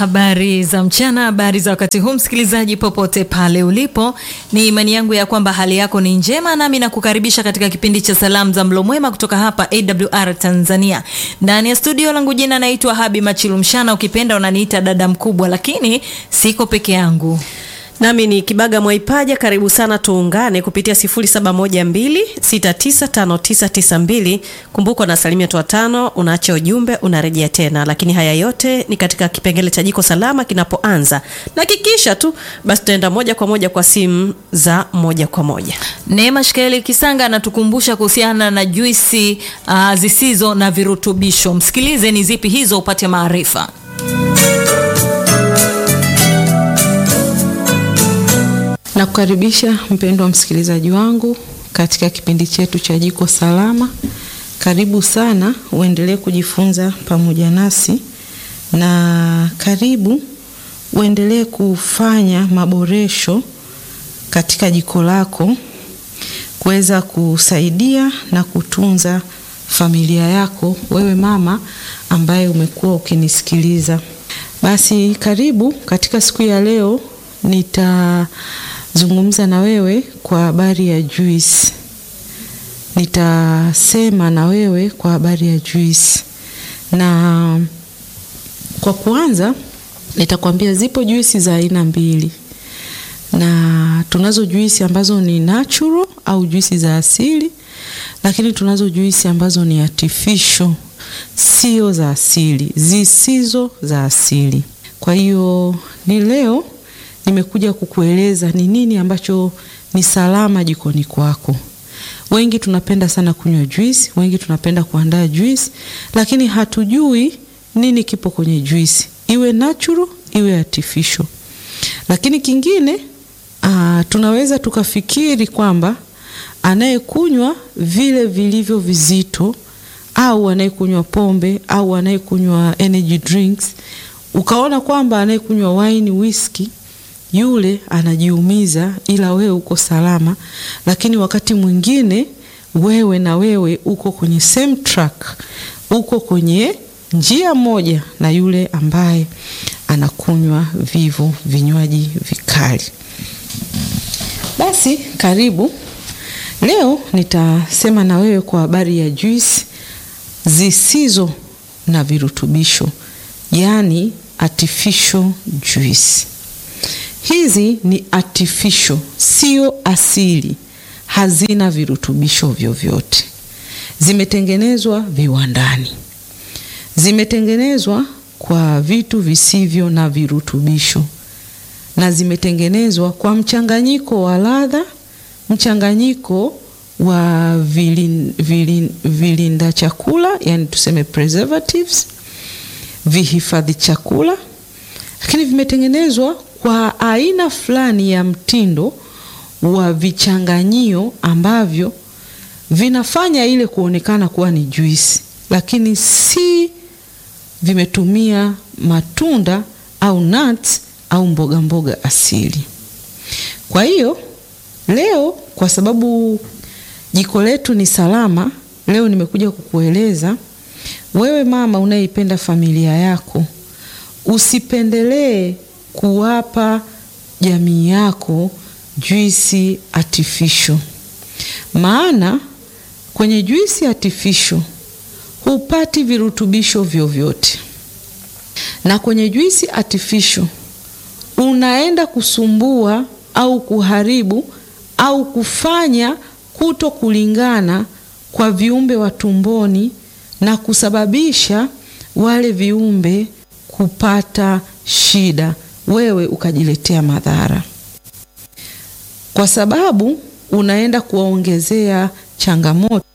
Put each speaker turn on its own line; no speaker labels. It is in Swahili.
Habari za mchana, habari za wakati huu, msikilizaji popote pale ulipo, ni imani yangu ya kwamba hali yako ni njema, nami nakukaribisha katika kipindi cha salamu za mlo mwema kutoka hapa AWR Tanzania. Ndani ya studio langu, jina naitwa Habi Machilu Mshana, ukipenda unaniita dada mkubwa, lakini siko peke yangu.
Nami ni Kibaga Mwaipaja, karibu sana, tuungane kupitia 0712695992. Kumbuka unasalimia tu watano, unaacha ujumbe, unarejea tena, lakini haya yote ni katika kipengele cha jiko salama kinapoanza, na kikisha tu basi tutaenda moja kwa moja kwa simu za moja kwa moja.
Neema Shikaeli Kisanga anatukumbusha kuhusiana na juisi uh, zisizo na virutubisho. Msikilize ni zipi hizo upate maarifa.
Na kukaribisha mpendwa msikilizaji wangu katika kipindi chetu cha Jiko Salama. Karibu sana, uendelee kujifunza pamoja nasi, na karibu uendelee kufanya maboresho katika jiko lako kuweza kusaidia na kutunza familia yako, wewe mama ambaye umekuwa ukinisikiliza. Basi karibu katika siku ya leo nitazungumza na wewe kwa habari ya juisi. Nitasema na wewe kwa habari ya juisi, na kwa kuanza nitakwambia zipo juisi za aina mbili, na tunazo juisi ambazo ni natural au juisi za asili, lakini tunazo juisi ambazo ni artificial, sio za asili, zisizo za asili. Kwa hiyo ni leo nimekuja kukueleza ni nini ambacho ni salama jikoni kwako. Wengi tunapenda sana kunywa juisi, wengi tunapenda kuandaa juisi, lakini hatujui nini kipo kwenye juisi, iwe natural iwe artificial. Lakini kingine aa, tunaweza tukafikiri kwamba anayekunywa vile vilivyo vizito au anayekunywa pombe au anayekunywa energy drinks, ukaona kwamba anayekunywa wine, whisky yule anajiumiza, ila wewe uko salama. Lakini wakati mwingine wewe na wewe uko kwenye same track, uko kwenye njia moja na yule ambaye anakunywa vivo vinywaji vikali. Basi karibu. Leo nitasema na wewe kwa habari ya juisi zisizo na virutubisho, yaani artificial juice. Hizi ni artificial, sio asili, hazina virutubisho vyovyote. Zimetengenezwa viwandani, zimetengenezwa kwa vitu visivyo na virutubisho, na zimetengenezwa kwa mchanganyiko wa ladha, mchanganyiko wa vilin, vilin, vilinda chakula, yani tuseme preservatives, vihifadhi chakula, lakini vimetengenezwa kwa aina fulani ya mtindo wa vichanganyio ambavyo vinafanya ile kuonekana kuwa ni juisi, lakini si vimetumia matunda au nuts au mboga mboga asili. Kwa hiyo leo, kwa sababu jiko letu ni salama, leo nimekuja kukueleza wewe mama unayeipenda familia yako, usipendelee kuwapa jamii yako juisi artificial. Maana kwenye juisi artificial hupati virutubisho vyovyote, na kwenye juisi artificial unaenda kusumbua au kuharibu au kufanya kuto kulingana kwa viumbe wa tumboni na kusababisha wale viumbe kupata shida wewe ukajiletea madhara, kwa sababu unaenda kuwaongezea changamoto